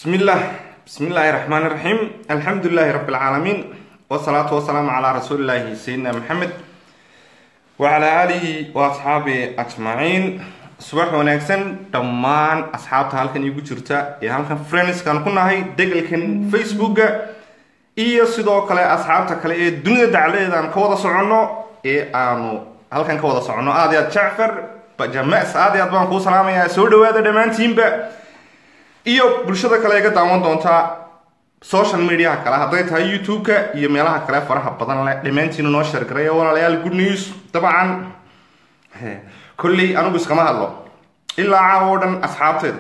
بسم الله بسم الله الرحمن الرحيم الحمد لله رب العالمين والصلاة والسلام على رسول الله سيدنا محمد وعلى آله وأصحابه أجمعين subax wanaagsan dhammaan asxaabta halkan iigu jirta ee halkan friendskan ku nahay degelkan facebooka iyo sidoo kale asxaabta kale ee dunida dacladeeda aan ka wada soconno ee aanu halkan ka wada soconno aad iyo aad jacfar bajames aad iyo aad baan kuu salaamayaa soo dhawaada dhammaantiinba iyo bulshada kale iga daawan doontaa social mediaha kale hadday tahay youtube-ka iyo meelaha kale faraha badan leh dhammaantiina noo sheergaray walaalayaal good news dabcan kolley anigu iskama hadlo ilaa caawa oo dhan asxaabteeda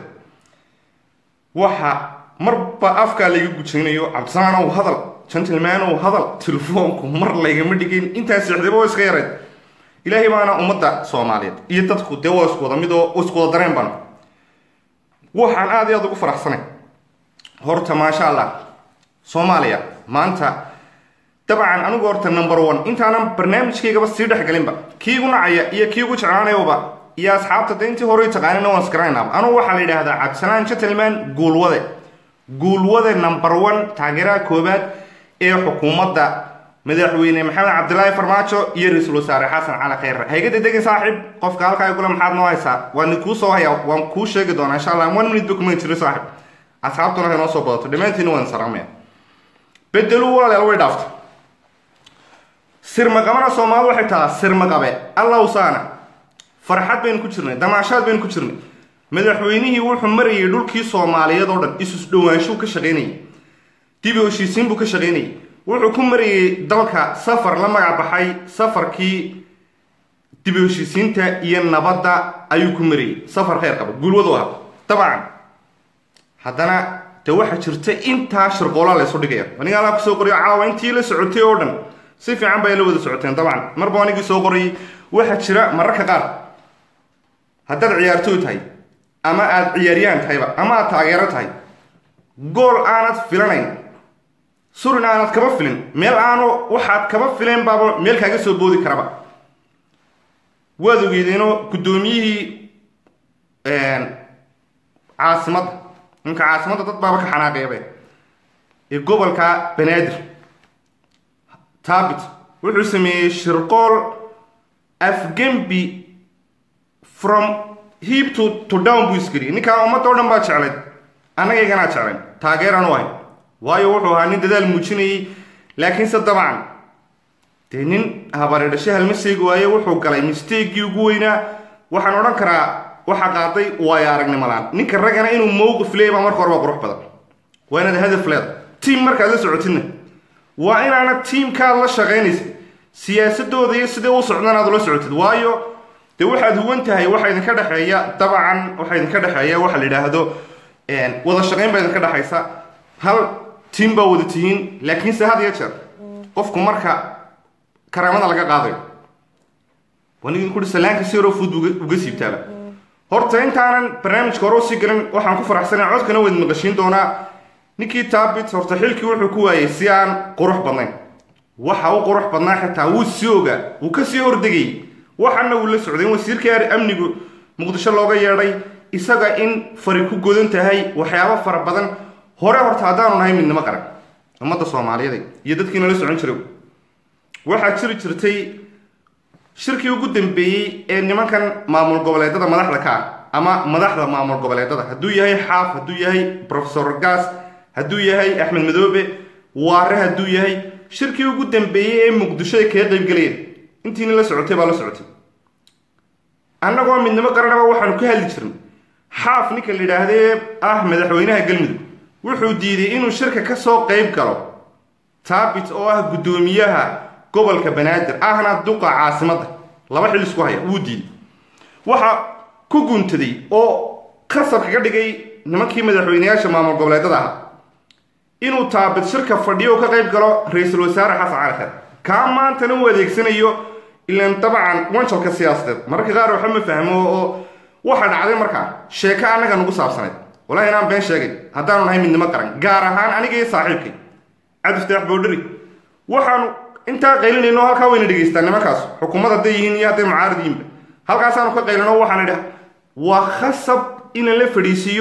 waxa marba afkaa layga gujaynayo cabdisalaanow hadal gentlemanow hadal telefoonku mar laygama dhigin intaas sixdaba oo iska yarayd ilaahay baana ummadda soomaaliyeed iyo dadku dee waa isku wada mid oo isku wada dareen baan waxaan aad iyo aad ugu faraxsanay horta maasha allah soomaaliya maanta dabcan anigu horta number one intaanan barnaamijkaygaba sii dhexgelinba kii igu nacaya iyo kii ugu jeclaanayaba iyo asxaabta de intii hore taqaanina waan iskaraynaba anugu waxaa la yidhaahdaa cabdisalaan gentleman guulwade guulwade number one taageeraha koobaad ee xukuumadda madaxweyne maxamed cabdilaahi farmaajo iyo ra-iisul wasaare xasan cali khayre hayga dedegin saaxiib qofka halkaa igule maxaad noo haysaa waan kuu soo hayaa waan kuu sheegi doonaa insha allah one minute ba kuma jiro saaxiib asxaabtuna hay noo soo badato dhammaantiina waan salaamaya bedelu walaalayaal way dhaafta sirmaqabana soomaalidu waxay tahaa sirmaqabe allawsaana farxad baynu ku jirnay damaashaad baynu ku jirnay madaxweynihii wuxuu marayay dhulkii soomaaliyeed oo dhan isus dhowaanshuu ka shaqaynayay dib u heshiisiin buu ka shaqaynayay wuxuu ku marayay dalka safar la magac baxay safarkii dib u heshiisiinta iyo nabadda ayuu ku marayay safar kheyr qaba guulwadu aha dabcan haddana de waxaa jirta intaa shirqoolaa laysu dhigaya aniga alaa kusoo qoriyo caawa intii la socotay oo dhan si fiican bay la wada socoteen dabcan marba anigii soo qorayay waxaa jira mararka qaar haddaad ciyaartooy tahay ama aada ciyaaryaan tahayba ama aad taageero tahay gool aanad filanayn surin aanad kaba filin meel aanu waxaad kaba fileen baaba meel kaaga soo boodi karaba waad ogeedeenoo guddoomiyihii caasimadda ninka caasimadda dad baaba ka xanaaqeebe ee gobolka banaadir taabit wuxuu sameeyey shirqool afgembi from heap to to down buu isgeliyay ninkaa ummadda o dhan baa jeclayd annagayganaa jeclayn taageeraan u ahay waayo wuxuu ahaa nin dadaal muujinayay laakiinse dabcan dee nin habare dhashe halma seegi waaye wuxuu galay misteegii ugu weynaa waxaan odhan karaa waxaa qaaday waayo aragnimolaan ninka raggana inuu mowqif leey baa marka hore waa qurux badan waa inaad hadaf leeda tiam markaad la socotidna waa inaana tiimkaad la shaqaynaysa siyaasadooda iyo sidee u socdaan aad ula socotid waayo dee waxaad huwan tahay waxaa idinka dhexeeya dabcan waxaa idinka dhexeeya waxa la yidhaahdo wada shaqayn baa idinka dhexaysa hal tiim baa wada tihiin laakiinse had iyo jeer qofku marka karaamada laga qaadayo wanigin kuri salaanka si yaroo fud uga siibtaaba horta intaanan barnaamijka hore usii galin waxaan ku faraxsanay codkana wayd maqashiin doonaa ninkii taabit horta xilkii wuxuu ku waayay si aan qurux badnayn waxa u qurux badnaa xitaa wuu sii ogaa wuu ka sii hordegayay waxana wuu la socday in wasiirkii amnigu muqdisho looga yeedhay isaga in fari ku godan tahay waxyaabo fara badan hore horta haddaanu nahay midnimo qaran ummadda soomaaliyeed iyo dadkiina la socon jiray waxaa jiri jirtay shirkii ugu dambeeyey ee nimankan maamul goboleedada madaxda ka ah ama madaxda maamul goboleedada hadduu yahay xaaf hadduu yahay profesor gas hadduu yahay axmed madoobe waare hadduu yahay shirkii ugu dambeeyey ee muqdisho ay kaga qaybgalayeen intiina la socotay baa la socotay annagoo midnimo qaranaba waxaanu ka hadli jirnay xaaf ninka la yidhaahdee ah madaxweynaha galmudug wuxuu diiday inuu shirka ka soo qayb galo taabit oo ah guddoomiyaha gobolka banaadir ahna duqa caasimadda laba xil isku haya wuu diiday waxa ku guntaday oo khasab kaga dhigay nimankii madaxweyneyaasha maamul goboleedada ahaa inuu taabit shirka fadhiyo ka qayb galo ra-iisul wasaare xasan cali khayr kaa maantana uu adeegsanayo ilan dabcan wanjalka siyaasadeed mararka qaar waxa ma fahmo oo waxa dhacday markaa sheeko annaga nagu saabsaneyd walahi inaan been sheegay haddaanu nahay midnimo qaran gaar ahaan aniga iyo saaxiibkay cabdiftaax boodhari waxaanu intaa qaylinayno halkaa wayna dhegaystaan nimankaas xukuumad hadday yihiin iyo hadday mucaarad yihiinba halkaasaanu ka qaylino waxaan idhi waa khasab in la fadhiisiiyo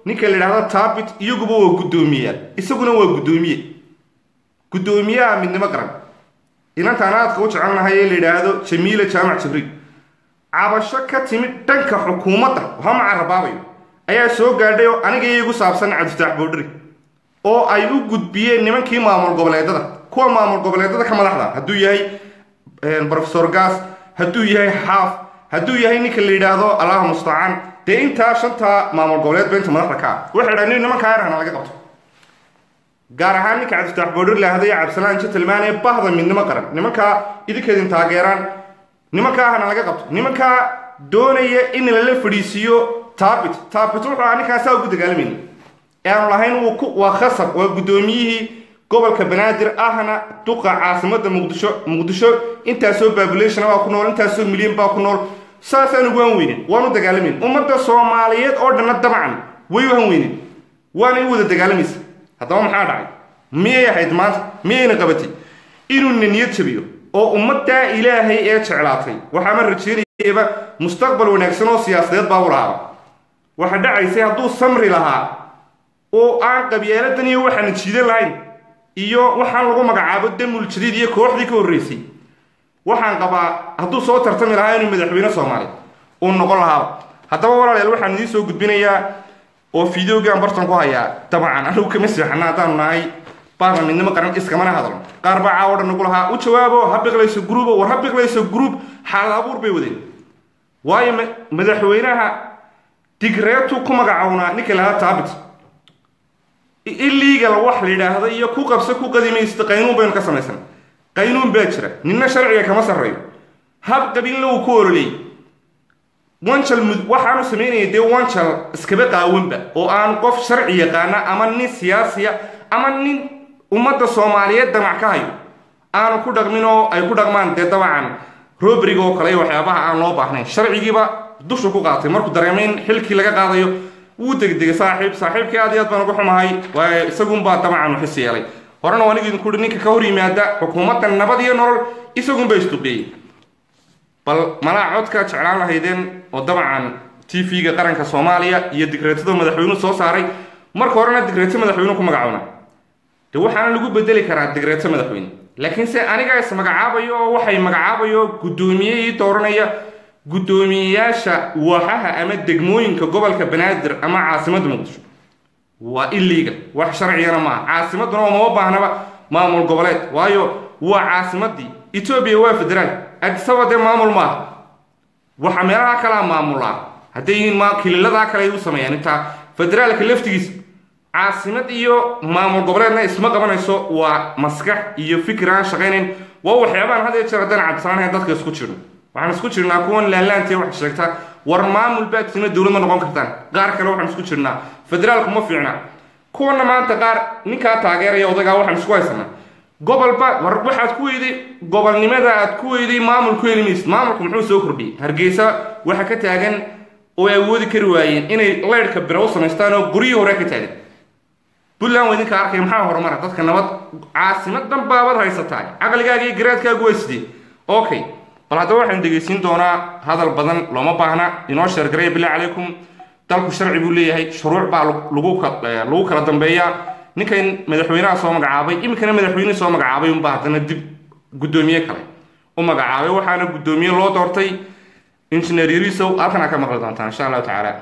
ninka la yidhahdo taabit iyaguba waa guddoomiyayaal isaguna waa guddoomiye guddoomiyaha midnimo qaran inantaan aadka u jecelnahay ee la yidhaahdo jamiila jaamac jibriil cabasho ka timid dhanka xukuumadda hama carabaabayo ayaa soo gaadhay oo aniga iyagu saabsan cabdifitaax boodhari oo ay u gudbiyeen nimankii maamul goboleedada kuwa maamul goboleedada ka madaxda hadduu yahay rofesor gas hadduu yahay xaaf hadduu yahay ninka la yidhaahdo allah mustacaan dee intaa shantaa maamul goboleed ba inta madaxda ka ah waxay dhahan nin nimankaa yarhana laga qabto gaar ahaan ninka cabdifitaax boodhari lahada iyo cabdisalaan jentelman ee bahda midnimo qaran nimankaa idinkeedin taageeraan nimankaa hana laga qabto nimankaa doonaya in lala fadhiisiiyo taabit taabit wuxuu ahaa ninkaan saa ugu dagaalamayna ee aanu lahayn wuu ku waa khasab waa guddoomiyihii gobolka banaadir ahna duqa caasimada muqdisho muqdisho intaasoo babulation baa ku nool intaasoo milyan baa ku nool saasaan ugu han weynin waanu dagaalamayn ummadda soomaaliyeed oo dhanna dabcan way u han weynin waana i wada dagaalamaysa haddaba maxaa dhacay miyay ahayd maanta miyayna qabatay inuuna niyad jabiyo oo ummaddaa ilaahay ee jeclaatay waxaama rajeynayaba mustaqbal wanaagsan oo siyaasadeed baabu lahaaba waxa dhacaysay hadduu samri lahaa oo aan qabyaaladan iyo waxaana jiidan lahayn iyo waxaan lagu magacaabo damul jadiid iyo kooxdii ka horreysay waxaan qabaa hadduu soo tartami lahaa inuu madaxweyne soomaaliya uu noqon lahaaba haddaba walaalayaal waxaan idiin soo gudbinayaa oo fideogaan bartan ku hayaa dabcan anigu kama seexana haddaanu nahay baarna midnimo qaran iskamana hadalno qaar baa caawo dhan nagu lahaa u jawaabo ha biqlayso gruubo war ha biqlayso gruub xaalad abuur bay wadeen waayo madaxweynaha digreetu ku magacownaa ninka lahaa taabit illegal wax la yidhaahdo iyo ku qabso ku qadimaysta qaynuun baynu ka samaysan qaynuun baa jira ninna sharciga kama sarreeyo hab qabiilna uu ku ololeeyey wanjal mud waxaanu samaynaya dee wanjal iskaba qaawanba oo aan qof sharci yaqaana ama nin siyaasiya ama nin ummadda soomaaliyeed damac ka hayo aanu ku dhaqmin oo ay ku dhaqmaan dee dabacan robriga oo kale iyo waxyaabaha aan loo baahnayn sharcigiiba dushu ku qaatay markuu dareemay in xilkii laga qaadayo wuu degdegay saaxiib saaxiibkii aad iyo aad baan uga xumahay waayo isagunbaa dabcan waxis yeelay horena waa anigu idinku uhi ninka ka hor yimaada xukuumadda nabad iyo nolol isagunbaa isduqeeyey bal malaa codkaa jeclaan lahaydeen oo dabcan t v-ga qaranka soomaaliya iyo digreetada madaxweynuhu soo saaray marka horena digreeto madaxweynuhu ku magacoona de waxaana lagu bedeli karaa digreeto madaxweyne laakiin se anigaa is magacaabayo oo waxay magacaabayo guddoomiye ii dooranaya guddoomiyeyaasha waaxaha ama degmooyinka gobolka banaadir ama caasimadda muqdisho waa illegal wax sharcigana maaha caasimadduna oo mama baahnaba maamul goboleed waayo waa caasimadii etoobiya waa federaal adisaba dee maamul maaha waxa meelaha kalea maamulaa hadday kililadaa kale ay u sameeyaan intaa federaalka laftigiisa caasimad iyo maamul goboleedna isma qabanayso waa maskax iyo fikir aan shaqaynayn waa waxyaabaan had iyo jeer haddaan cabdisaanahayn dadka isku jirno waxaan isku jirnaa kuwan laanlaantiya wax sheegta war maamul baadkiina dowlad ma noqon kartaan qaar kale waxaan isku jirnaa federaalku ma fiicna kuwana maanta qaar ninkaa taageeraya odagaa waxaan isku haysanaa gobolba war waxaad ku weyday gobolnimada aad ku weyday maamul ku heli maysid maamulku muxuu soo kordhiyey hargeysa waxa ka taagan oo ay awoodi kari waayeen inay leyrhka bira u samaystaan oo guryihii hore ka taagan puntland waa idinka arkay maxaa horumara dadka nabad caasimadan baabad haysataa caqligaaga iyo garaadkaagu waa sidee okay bal haddaba waxaan dhegaysiin doonaa hadal badan looma baahna inoo sheergaraya bilahi calaykum dalku sharci buu leeyahay shuruuc baa lagu lagu kala dambeeyaa ninkan madaxweynaha soo magacaabay iminkana madaxweynihii soo magacaabay unbaa haddana dib guddoomiye kale u magacaabay waxaana guddoomiye loo doortay injineer yarisow halkan aa ka maqli doontaan insha allahu tacaala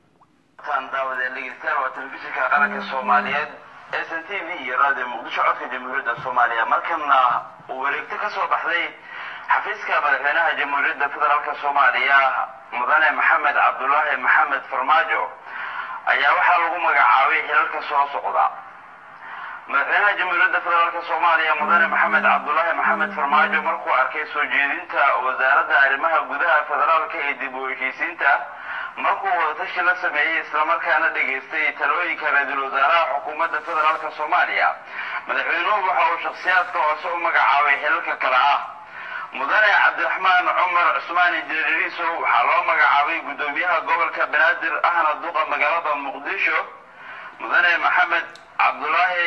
daawadeen dhegeystayaal waa telefishinka qaranka soomaaliyeed s n t v iyo raadiyo muqdisho codka jamhuuriyadda soomaaliya markana uu wareegto ka soo baxday xafiiska madaxweynaha jamhuuriyadda federaalk soomaaliya mudane maxamed cabdulaahi maxamed farmaajo ayaa waxaa lagu magacaabay xilalka soo socda madaxweynaha jamhuuriyadda federaalk soomaaliya mudane maxamed cabdulaahi maxamed farmaajo markuu arkay soo jeedinta wasaaradda arrimaha gudaha federaalka ee dib u heshiisiinta markuu wadatashi la sameeyey islamarkaana dhegaystay talooyinka ra-iisul wasaaraha xukuumadda federaalk soomaaliya madaxweynuhu waxa uu shakhsiyaadka hoose u magacaabay xilalka kale ah mudane cabdiraxmaan cumar cusmaan injineeriso waxaa loo magacaabay guddoomiyaha gobolka banaadir ahna duqa magaalada muqdisho mudane maxamed cabdulaahi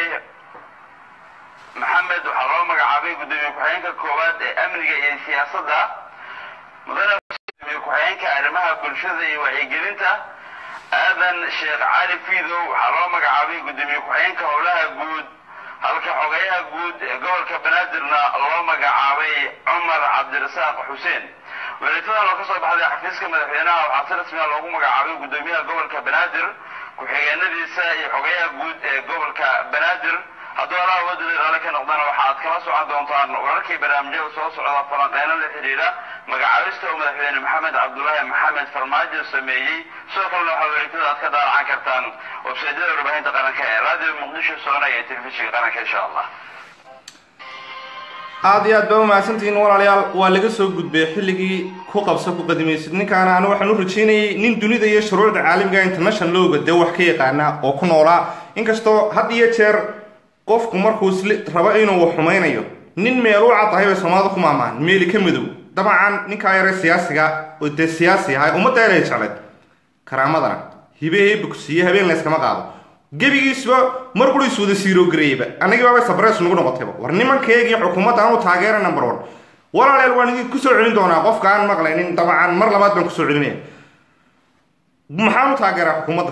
maxamed waxaa loo magacaabay guddoomiye ku-xigeenka koowaad ee amniga iyo siyaasadda mudane gudoomiye ku-xigeenka arrimaha bulshada iyo wacyigelinta aadan sheekh cali fiidow waxaa loo magacaabay gudoomiye ku-xigeenka howlaha guud halka xogeyaha guud ee gobolka banaadirna loo magacaabay cumar cabdirasaaq xuseen wareegtadan oo kasoo baxday xafiiska madaxweynaha waxaa si rasmiya loogu magacaabay gudoomiyaha gobolka banaadir ku-xigeenadiisa iyo xogeyaha guud ee gobolka banaadir hadduu allaha wadada raale ka noqdana waxaad kala socon doontaan wararkii barnaamijyada soo socda falanqeyno la xidhiidha magacaabista uu madaxweyne maxamed cabdulaahi maxamed farmaajo sameeyey sidoo kalena waxaa wareegtada aad ka daalacan kartaan websaydyada warbaahinta qaranka ee raadiyo muqdisho soona iyo telefishinka qaranka insha allah aada iyo aad baa umahadsantihiin walaalayaal waa laga soo gudbay xilligii ku qabsa ku qadimaysid ninkaana anu waxaan u rajaynayay nin dunida iyo shuruucda caalamiga international looga dee wax ka yaqaana oo ku noolaa inkastoo had iyo jeer qofku markuu isli rabo inuu xumaynayo nin meel u caddahay bay soomaalida ku maamahan meeli ka madow dabcan ninkaa yare siyaasiga oo dee siyaasi ahay ummadda elay jecleed karaamadana hibe heebugsiiye habeen layskama qaado gebigiisba mar qura is wada siiroogareeyeyba annagii baabay sabreys nagu noqotayba war nimankeegii xukuumadda aanu taageera number one walaaleel waan idin kusoo celin doonaa qofka aan maqlaynin dabcan mar labaad baan kusoo celinaya maxaan u taageeraa xukuumadda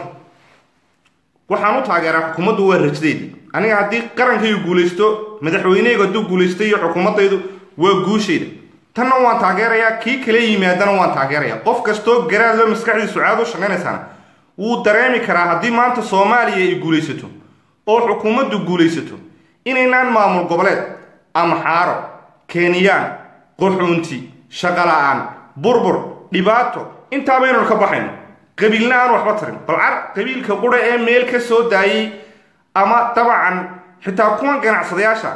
waxaan u taageeraa xukuumaddu waa rajdeedii aniga haddii qarankaygu guulaysto madaxweynehaygu hadduu guulaysto iyo xukuumaddaydu waa guushayda tanna waan taageerayaa kii kala yimaadana waan taageerayaa qof kastoo garaadlo maskaxdiisu caad u shaqaynaysaana wuu dareemi karaa haddii maanta soomaaliya ay guulaysato oo xukuumaddu guulaysato inaynaan maamul goboleed amxaaro kenyaan qaxuunti shaqala-aan burbur dhibaato intaabaynanu ka baxayno qabiilna aan waxba tarin balcar qabiilka qura ee meel ka soo daayay ama dabcan xitaa kuwan ganacsadayaasha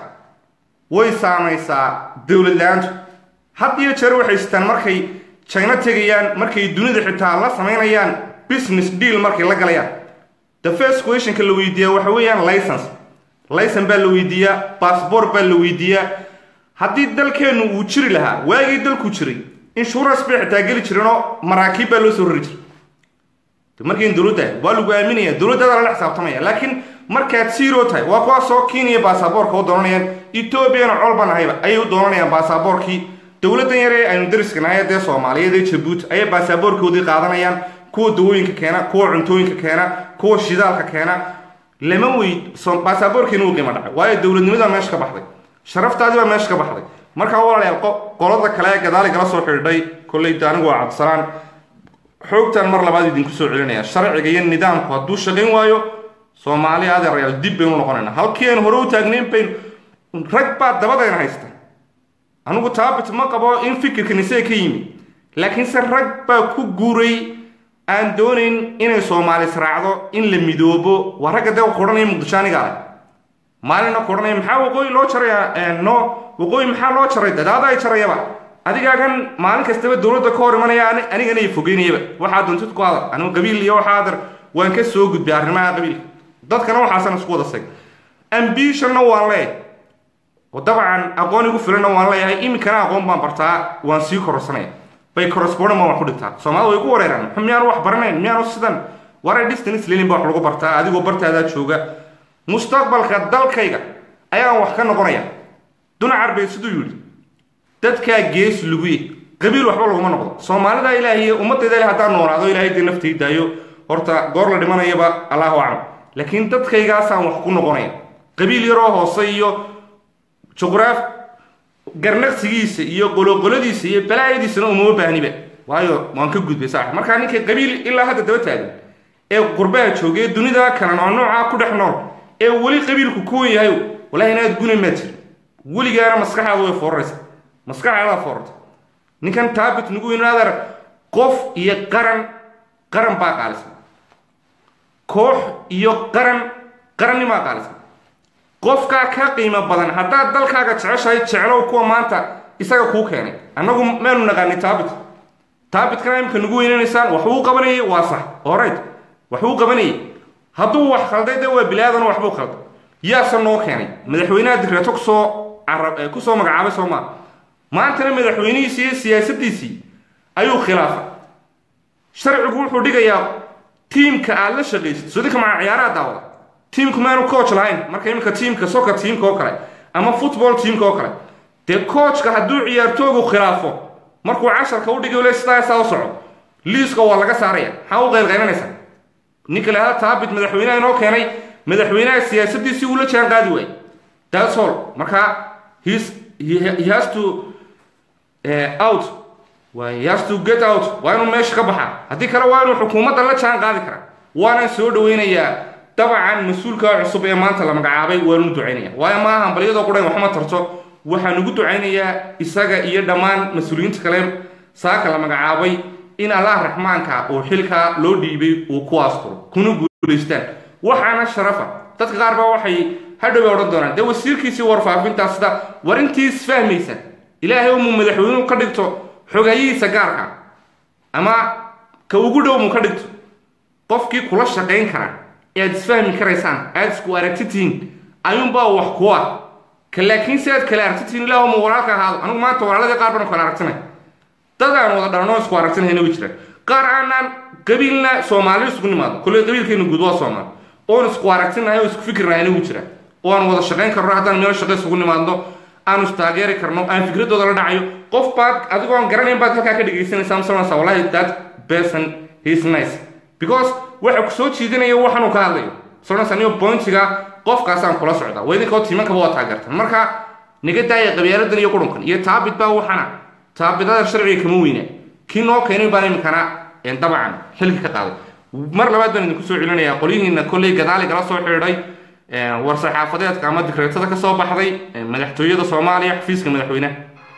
way saamaysaa dowlad la-aantu had iyo jeer waxay sitaan markay jayno tegayaan markay dunida xitaa la samaynayaan business deal markay la galayaan the first questionka la weydiiyaa waxa weeyaan license licen baa la weydiiyaa bassbort baa la weydiiyaa haddii dalkeennu uu jiri lahaa waagii dalku jiray insurance bay xitaa geli jireenoo maraakiib baa loo soo rari jiray markiin dowladda waa lagu aaminaya dowladdaada lala xisaabtamaya laakiin markaad zero tahay waa kuwaasoo kenya baasaboorka u doonanayaan etoobiyana colban ahayba ayay u doonanayaan baasaboorkii dowladdan yare aynu dariska nahay dee soomaaliyeed ee jabuuti ayay baasaboorkoodii qaadanayaan kuwa dawooyinka keena kuwa cuntooyinka keena kuwa shidaalka keena lama weyd baasaboorkiina uu qiimo dhacay waayo dowladnimada meesha ka baxday sharaftaadii baa meesha ka baxday markaa walaalayaal qolada kale ee gadaali kala soo xidhiidhay kolleyda anigu waa cabdisalaan xoogtaan mar labaad idinku soo celinaya sharciga iyo nidaamku hadduu shaqayn waayo soomaali adeerayaal dib baynu noqonayna halkii aan hore u taagnayn baynu rag baa dabadayna haysta anigu taabit ma qabo in fikirkan isaga ka yimi laakiinse rag baa ku guuray aan doonayn inay soomaali israacdo in la midoobo waa ragga dee kodhanaya muqdisho aniga arag maalina kodhanaya maxaa waqooyi loo jaraya no waqooyi maxaa loo jaray dadaada ay jarayaba adigaagan maalin kastaba dowladda ka hor imanaya anigana ay fogeynayaba waxaa doontid ku hadal anigu qabiil iyo waxaa adar waan ka soo gudbay arrimaha qabiilka dadkana waxaasan isku wada sag ambitionna waan leeyahay oo dabcan aqoon igu filanna waan leeyahay iminkana aqoon baan bartaa waan sii kororsanaya bay correspondent baan wax ku dhigtaa soomaalida way ku wareeraan miyaanu wax baranayn miyaanu sidan waray distance lenin baa wax lagu bartaa adigoo bartaadaa jooga mustaqbalka dalkayga ayaan wax ka noqonaya dunacar bay siduu yidhi dadkaa gees luguye qabiil waxba laguma noqdo soomaalida ilaahiy ummadayda ilahi haddaan noolaado ilahay dee naftii daayo horta goor la dhimanayaba allahu aclam laakiin dadkaygaasaan wax ku noqonaya qabiil yaroo hoose iyo juqraaf garnaqsigiisa iyo qoloqoladiisa iyo balaayadiisana umama baahniba waayo waan ka gudbay saax markaa ninkay qabiil ilaa hadda daba taagan ee qurbaha jooga ee dunida kalan oo noocaa ku dhex nool ee weli qabiilku kuwan yahay wallahi inaad guna maa jir weligaana maskaxaada way fooraraysa maskaxaadaa foorarta ninkan taabit nagu inaadar qof iyo qaran qaran baa qaalisan koox iyo qaran qarannimaa qaalisan qofkaa ka qiimo badan haddaad dalkaaga jeceshahay jeclow kuwa maanta isaga kuu keenay annagu maanu naqaanay taabit taabitkana imika nagu weynanaysaan waxbuu qabanayay waa sax orayt waxbuu qabanayay hadduu wax khalday dee waa bilaadan waxbuu khalday yaase noo keenay madaxweynaha digreeto kusoo carab kusoo magacaabay soo maa maantana madaxweynihiisii iyo siyaasadiisii ayuu khilaafay sharcigu wuxuu dhigayaa tiimka aad la shaqaysid sodinka maca ciyaaraha daawada tiimku maanu coach lahayn marka iminka tiimka soccer tiimka oo kale ama football tiimka oo kale dee coachka hadduu ciyaartoogu khilaafo markuu casharka u dhigay le sidaa saa u soco liiska waa laga saaraya maxaa u qaylqaylanaysaa ninka lahada taabit madaxweynaha inoo keenay madaxweynaha siyaasadiisii uu la jaan qaadi waayey that's all marka he's he, he has to uh, out waa he has to get out waa inuu meesha ka baxaa haddii kale waa inuu xukuumadda la jaan qaadi karaa waana soo dhaweynayaa dabcan mas-uulka cusub ee maanta la magacaabay waanu ducaynaya waayo maaha hambalyadoo qudhan waxma tarto waxaan ugu ducaynayaa isaga iyo dhammaan mas-uuliyiinta kale saaka la magacaabay in allah raxmaanka oo xilkaa loo dhiibay uu ku asturo kuna guulaystaan waxaana sharafa dadka qaar baa waxay hadhoway odhan doonaan dee wasiirkiisii warfaafintaa sida war intii isfahmaysa ilaahay umuu madaxweynuhu ka dhigto xogayihiisa gaarka ama ka ugu dhow mu ka dhigto qofkii kula shaqayn kara ee aad isfahmi karaysaan aad isku aragti tihiin ayuunbaa wax ku ah ka laakiin si aad kala aragti tihiin ilaahuma walaalka ahaado anigu maanta walaaladii qaar baan kala aragtinay dad aan wada dhalanoo isku aragtinayna way jiraan qaar aanaan qabiilna soomaali isugu nimaado kolley qabiilkeena guud waa soomaali oon isku aragtinahay oo isku fikirnahayna wuu jira oo aan wada shaqayn karno haddaan meel shaqo isugu nimaadno aanu istaageeri karno aan fikradooda la dhacayo qof baad adigoo aan garanayn baad halkaa ka dhegaysanaysaa masalansa wallahi that person is nice because waxa ku soo jiidanaya waxaanuu ka hadlayo sonas anigo pointiga qofkaasaan kula socda waa idinkoo tiimankaba waa taageertan marka naga daaya qabyaaladan iyo qurunkan iyo taabit baa waxana taabidada sharciga kama weyna kii noo keenay baan iminkana dabcan xilka ka qaaday mar labaad baan idinku soo celinayaa qolyihiina kolley gadaali gala soo xidhiidhay war saxaafadeedka ama dikreetada ka soo baxday madaxtooyada soomaaliya xafiiska madaxweynaha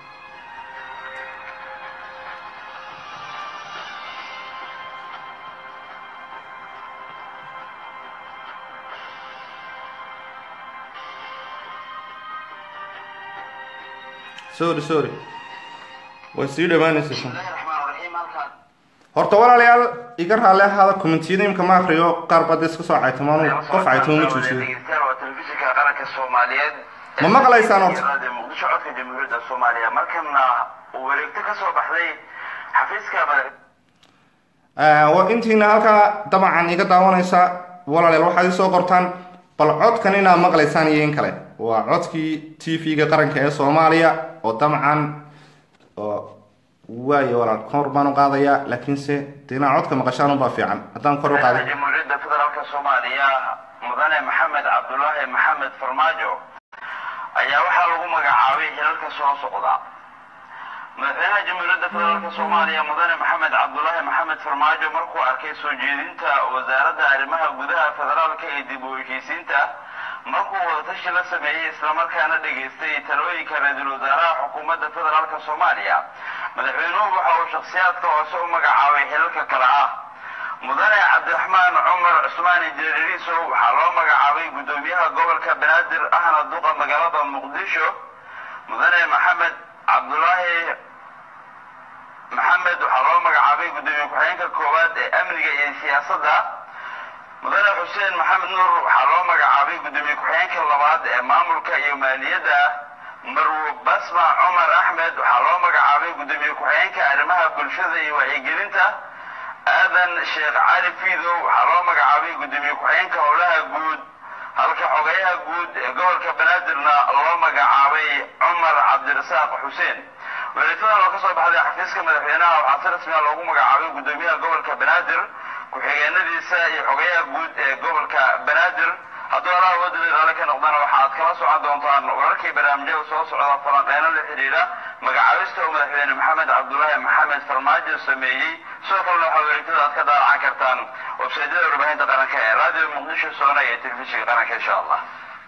sorry sorry way sii dhowaanaysa horta walaalayaal iga raalli ahaada commentiyada imka ma akriyo qaar baad iska soo caytamaanu qof caytamo ma joojiyo telefishinka qaranka soomaaliyeed ma maqlaysaan horta muqdisho codka jamhuuriyadda soomaaliya markana uu wareegto ka soo baxday xafiiska madax intiina halkaa dabcan iga daawanaysa walaalayaal waxaad isoo qortaan bal codkan inaad maqlaysaan iyo in kale waa codkii t v-ga qaranka ee soomaaliya oo dabcan waayo walaal kor baan u qaadayaa laakiinse de inaa codka maqashaan unbaa fiican haddaan kor u qaaday jamhuuriyadda federaalka soomaaliya mudane maxamed cabdulaahi maxamed farmaajo ayaa waxaa lagu magacaabay hilalka soo socda madaxweynaha jamhuuriyadda federaalka soomaaliya mudane maxamed cabdulaahi maxamed farmaajo markuu arkay soo jeedinta wasaaradda arrimaha gudaha federaalka ee dib u heshiisiinta markuu wadatashi la sameeyey islamarkaana dhegaystay talooyinka ra-iisul wasaaraha xukuumadda federaalka soomaaliya madaxweynuhu waxa uu shakhsiyaadka hoose u magacaabay xilalka kale ah mudane cabdiraxmaan cumar cusmaan injineeriiso waxaa loo magacaabay guddoomiyaha gobolka banaadir ahna duqa magaalada muqdisho mudane maxamed cabdulaahi maxamed waxaa loo magacaabay guddoomiye ku-xigeenka koowaad ee amniga iyo siyaasadda mudane xuseen maxamed nuur waxaa loo magacaabay guddoomiye ku-xigeenka labaad ee maamulka iyo maaliyadda marwo basma cumar axmed waxaa loo magacaabay guddoomiye ku-xigeenka arrimaha bulshada iyo wacyigelinta aadan sheekh cali fiidow waxaa loo magacaabay guddoomiye ku-xigeenka howlaha guud halka xogayaha guud ee gobolka banaadirna loo magacaabay cumar cabdirasaaq xuseen waleetadan oo ka soo baxday xafiiska madaxweynaha waxaa si rasmiya loogu magacaabay guddoomiyaha gobolka banaadir ku-xigeenadiisa iyo xogayaha guud ee gobolka banaadir hadduu allaha wadada raale ka noqdana waxaad kala socon doontaan wararkii barnaamijyada soo socda falanqeyno la xidhiidha magacaabista oo madaxweyne maxamed cabdulaahi maxamed farmaajo sameeyey sidoo kalena waxaa wareegtada aad ka daalacan kartaan websaydyada warbaahinta qaranka ee radio muqdisho soona iyo telefishinka qaranka insha allah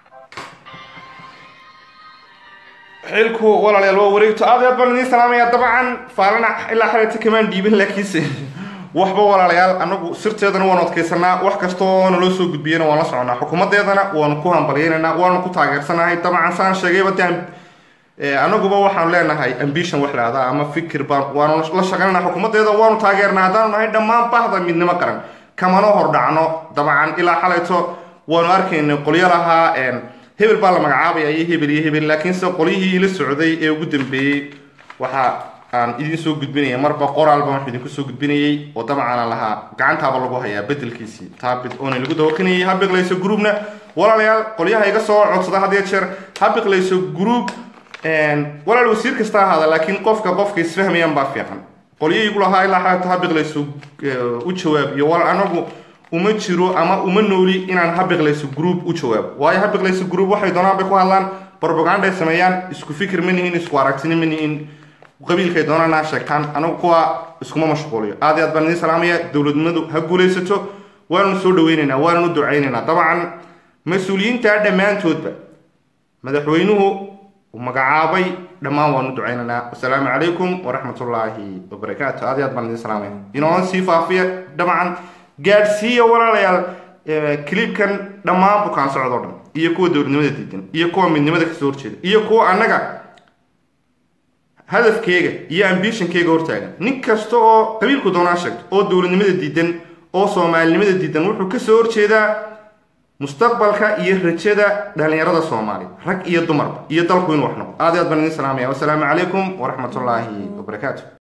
xilku walaalayaal waa wareegto aad aad baan idiin salaamaya dabcan faalana ilaa xalata kamaan dhiibin laakiinse waxba walaalayaal anagu sirteedana waanu adkaysanaa wax kastoo naloo soo gudbiyana waan la soconaa xukuumadeedana waanu ku hambalyaynaynaa waanu ku taageersanahay dabcan saan sheegayba de anaguba waxaanu leenahay ambition wax lahahdaa ama fikir baan waanu la shaqaynana xukuumadeeda waanu taageernaa haddaanu nahay dhammaan bahda midnimo qaran kamana hordhacno dabcan ilaa xalayto waanu arkaynay qolyo lahaa hebel baa la magacaabaya iyo hebel iyo hebel laakiinse qolyihii la socday ee ugu dambeeyey waxa aan idin soo gudbinaya marba qoraal baan wax idinku soo gudbinayay oo dabcan lahaa gacantaaba lagu hayaa bedelkiisii taabid oona lagu dawaqinayay habiqlayso groupna walaalayaal qolyaha iga soo codsada had iyo jeer habiqlayso group walaal wasiir kasta ahaada laakiin qofka qofka isfahmayaan baa fiican qolyihii igu lahaa ilaa xaata habiqlayso u jawaab iyo wal anagu uma jiro ama uma nooli inaan habiqlayso group u jawaabo waayo habiqlayso group waxay doonaan bay ku hadlaan propaganda ay sameeyaan isku fikir ma nihin isku aragtini ma nihin qabiilkay doonaan ha sheegtaan anigu kuwa iskuma mashquuliyo aad iyo aad baan idin salaamaya dowladnimadu ha guulaysato waananu soo dhaweynaynaa waananu ducaynaynaa dabcan mas-uuliyiinta dhammaantoodba madaxweynuhu uu magacaabay dhammaan waanu ducaynaynaa wasalaamu calaykum waraxmatullaahi wabarakaatu aad iyo aad baan idin salaamaya inooan sii faafiya dabcan gaadhsiiya walaalayaal clipkan dhammaan bukaan socdoo dhan iyo kuwa dowladnimada diidan iyo kuwa midnimada kasoo horjeeda iyo kuwa annaga hadafkeega iyo ambitionkeyga hortaagan nin kasta oo qabiilku doonaa sheegto oo dowladnimada diidan oo soomaalinimada diidan wuxuu kasoo horjeedaa mustaqbalka iyo rajada dhalinyarada soomaaliya rag iyo dumarba iyo dalku inuu wax noqdo aad iyo aad baan idin salaamaya wasalaamu calaykum waraxmatullaahi wabarakaatu